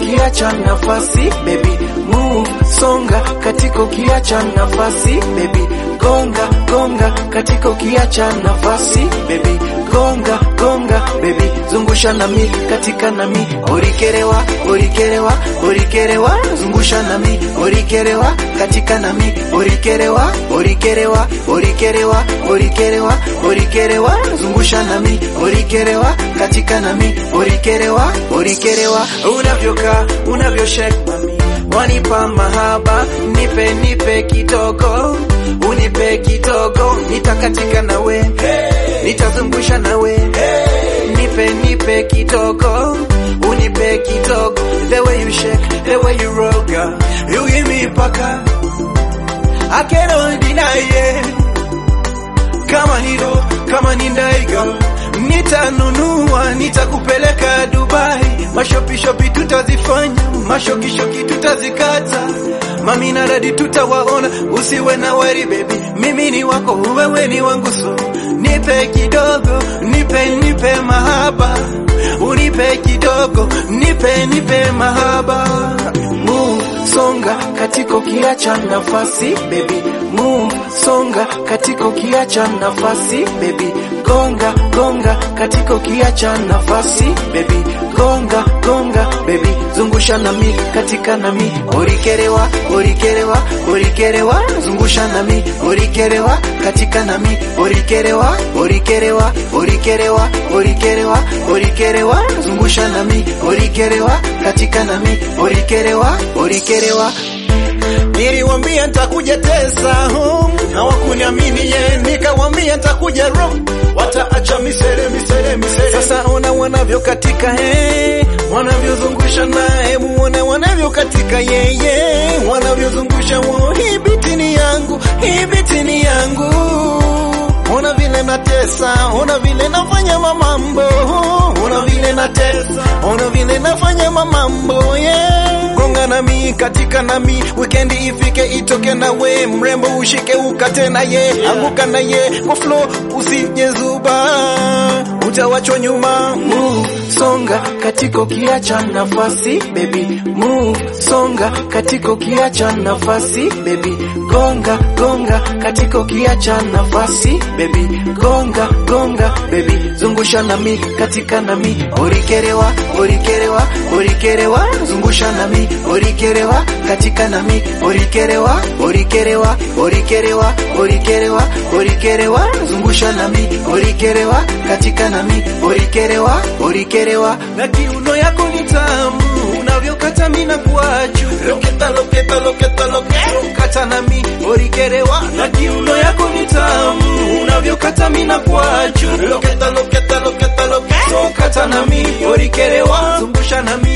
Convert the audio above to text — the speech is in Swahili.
ukiacha nafasi baby move songa katika ukiacha nafasi baby gonga gonga katika ukiacha nafasi baby gonga gonga baby zungusha nami katika nami orikerewa orikerewa orikerewa zungusha nami orikerewa katika nami orikerewa orikerewa orikerewa orikerewa orikerewa zungusha nami orikerewa katika nami orikerewa orikerewa unavyokaa unavyoshake mami wanipa mahaba nipe nipe kidogo unipe kidogo nitakatika nawe hey. nitazungusha nawe hey. nipe nipe kidogo unipe kidogo the way you shake the way you roll girl you give me paka I cannot deny it kama nido kama ni ndaiga nitanunua nitakupeleka Dubai mashopishopi tutazifanya mashokishoki tutazikata mami na dadi tutawaona usiwe na wari baby mimi ni wako wewe ni wangu so nipe kidogo nipe nipe mahaba unipe kidogo nipe nipe mahaba move songa katika ukiacha nafasi baby move songa katika ukiacha nafasi baby gonga gonga katika ukiacha nafasi baby gonga gonga baby zungusha nami katika nami orikerewa orikerewa orikerewa zungusha nami orikerewa katika nami orikerewa orikerewa orikerewa orikerewa orikerewa zungusha nami orikerewa katika nami orikerewa orikerewa Niliwambia nitakuja tesa home, hawakuniamini ye, nikawambia nitakuja ro, wataacha misere misere misere. Sasa ona wanavyokatika he, wanavyozungusha naye, muone wanavyokatika yeye, wanavyozungusha wo, hii biti ni yangu, hii biti ni yangu. Ona vile natesa, ona vile nafanya mamambo, ona vile natesa, ona vile nafanya mamambo yeah. Gonga nami katika nami, wikendi ifike itoke na we, mrembo ushike ukate na ye, anguka na ye kwa flow, usije zuba, utawachwa nyuma. Move songa katika ukiacha nafasi baby, move songa katika ukiacha nafasi baby, gonga gonga katika ukiacha nafasi baby, gonga gonga baby, zungusha nami katika nami, orikerewa orikerewa orikerewa, zungusha nami orikerewa katika nami, orikerewa orikerewa orikerewa orikerewa orikerewa, zungusha nami orikerewa katika nami, orikerewa orikerewa, na kiuno yako ni tamu unavyokata mina kuachu Loketa loketa loketa loketa, kata nami orikerewa, na kiuno yako ni tamu unavyokata mina kuachu loketa loketa loketa loketa, kata nami orikerewa, zungusha nami